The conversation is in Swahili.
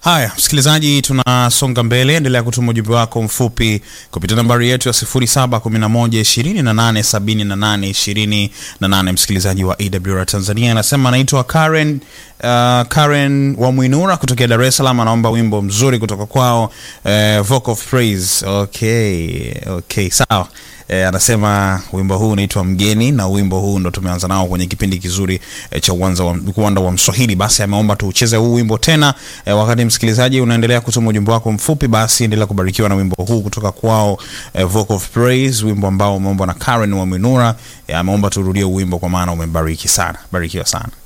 Haya, msikilizaji, tunasonga mbele. Endelea kutuma ujumbe wako mfupi kupitia nambari yetu ya 0711287828. Msikilizaji wa EWR Tanzania anasema anaitwa Karen, uh, Karen wa Mwinura kutokea Dar es Salaam, anaomba wimbo mzuri kutoka kwao, uh, Vocal of Praise. Okay, okay, sawa. E, anasema wimbo huu unaitwa Mgeni na wimbo huu ndo tumeanza nao kwenye kipindi kizuri e, cha uwanda wa, uwanda wa Mswahili. Basi ameomba tuucheze huu wimbo tena. E, wakati msikilizaji unaendelea kutuma ujumbe wako mfupi, basi endelea kubarikiwa na wimbo huu kutoka kwao e, Vocal of Praise, wimbo ambao umeombwa na Karen wa Minura. E, ameomba turudie wimbo kwa maana umembariki sana. Barikiwa sana.